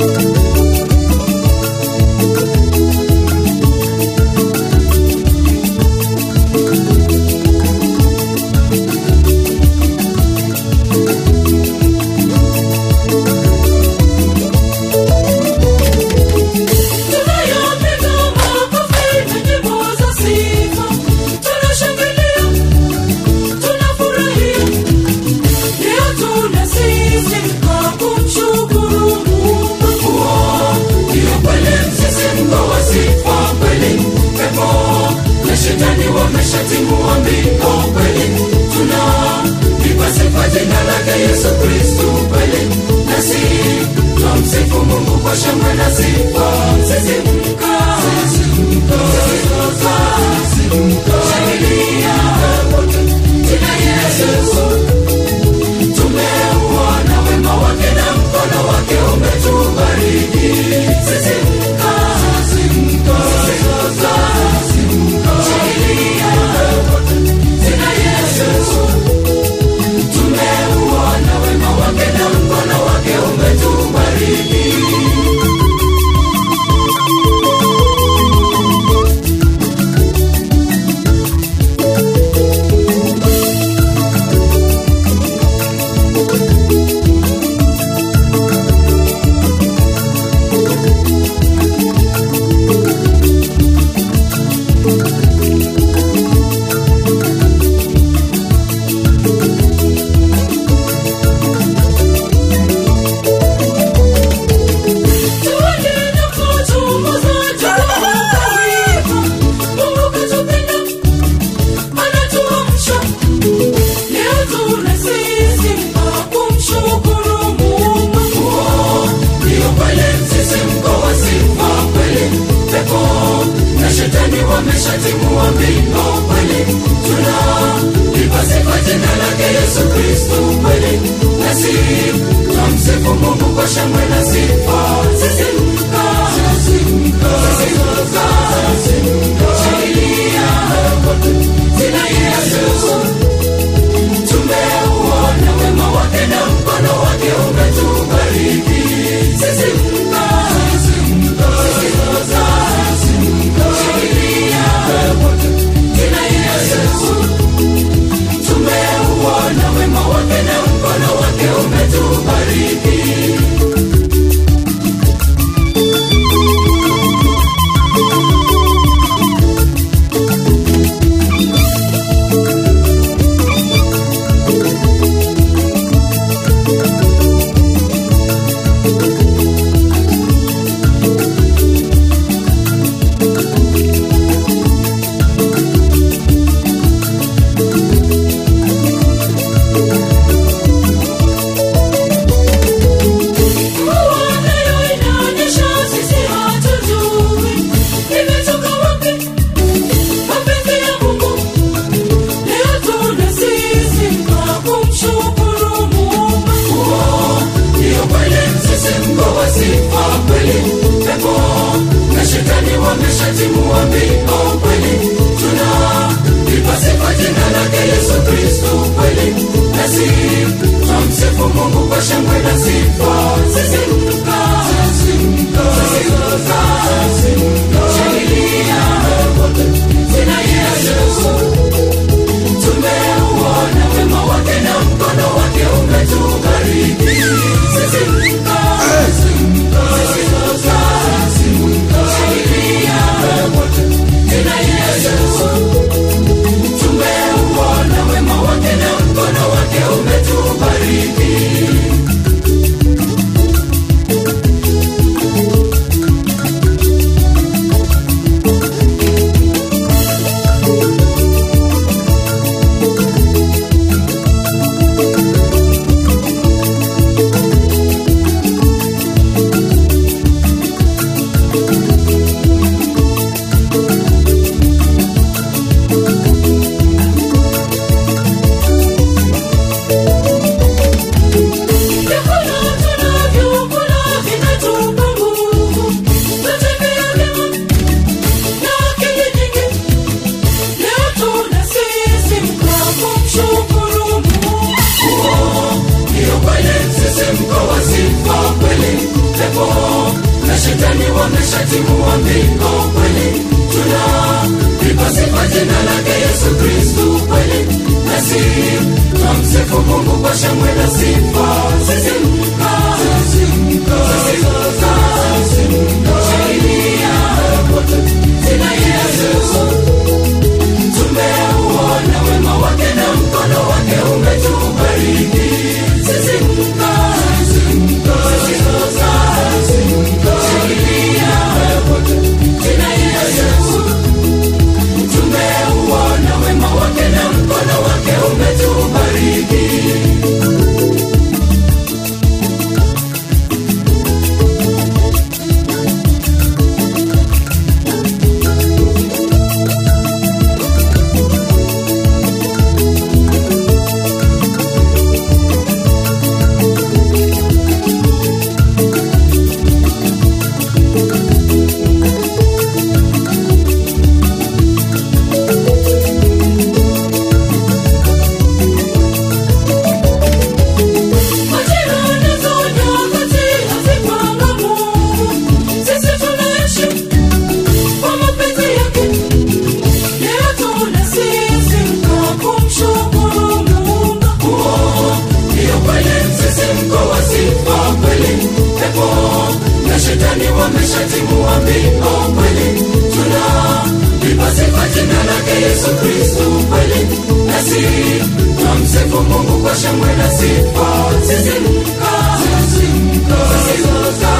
Tunayopiga makofi na nyimbo za sifa, tunashangilia, tunafurahia. Leo tunasisimuka kumshukuru Mungu. Ndio kweli msisimko wa sifa kweli, pepo na shetani wameshatimua mbingo kweli, tunalipa sifa jina lake Yesu Kristu kweli, nasi twamsifu Mungu kwa shangwe na sifa. Sisimka, sisimka, sisimka, shangilia wote, jina Yesu tumeuona wema wake na mkono wake umetubariki. Sisimka, sisimka, sisimka, sisimka, shangilia wote, jina Yesu. Tumeuona wema wake na mkono wake umetubariki. Tuendelee kuchunguza jambo kawivu. Mungu katupenda, anatuamsha. Leo tunasisimuka kumshukuru Mungu. Ndio kweli msisimko wa sifa kweli, pepo na shetani wameshatimua mbingo kweli, tunalipa sifa jina lake Yesu Kristu kweli, nasi twamsifu Mungu kwa shangwe na sifa. Sisimka, sisimka, sisimka, sisimka, shangilia wote, jina Yesu tumeuona wema wake na mkono wake umetubariki. Sisimka, sisimka, sisimka, sisimka, shangilia wote, jina Yesu. Tumeuona wema wake na mkono wake umetubariki. Mvua nayo inanyesha, sisi hatujui imetoka wapi. Mapenzi ya Mungu, leo tunasisimuka kumshukuru Mungu. Ndio kweli msisimko wa sifa kweli, pepo na shetani wameshatimua mbingo kweli, tunalipa sifa jina lake Yesu Kristu kweli, nasi twamsifu Mungu kwa shangwe na sifa. Sisimka, sisimka, sisimka, sisimka, shangilia wote, jina Yesu tumeuona wema wake na mkono wake umetubariki. Sisimka, sisimka, sisimka, sisimka, shangilia wote, jina Yesu. Tumeuona wema wake na mkono wake umetubariki. wameshatimua mbingo kweli tunalipa sifa jina lake yesu kristu kweli nasi twamsifu mungu kwa shangwe na sifa sisimka sisimka sisimka shangilia jina yesu tumeuona wema wake na mkono wake umetubariki sisimka sisimka sisimka shangilia jina yesu tumeuona wema wake na mkono wake umetubariki Majirani za nyakati hazipangamo. Sisi tunaishi kwa mapenzi yake. Leo tunasisimka kumshukuru Muumba. ndiyo kweli msisimko wa sifa kweli pepo na shetani wameshatimua mbingo kweli tuna lipa sifa jina lake yesu kristu kweli nasi twamsifu mungu kwa shangwe na sifa sisimka sisimka sisimka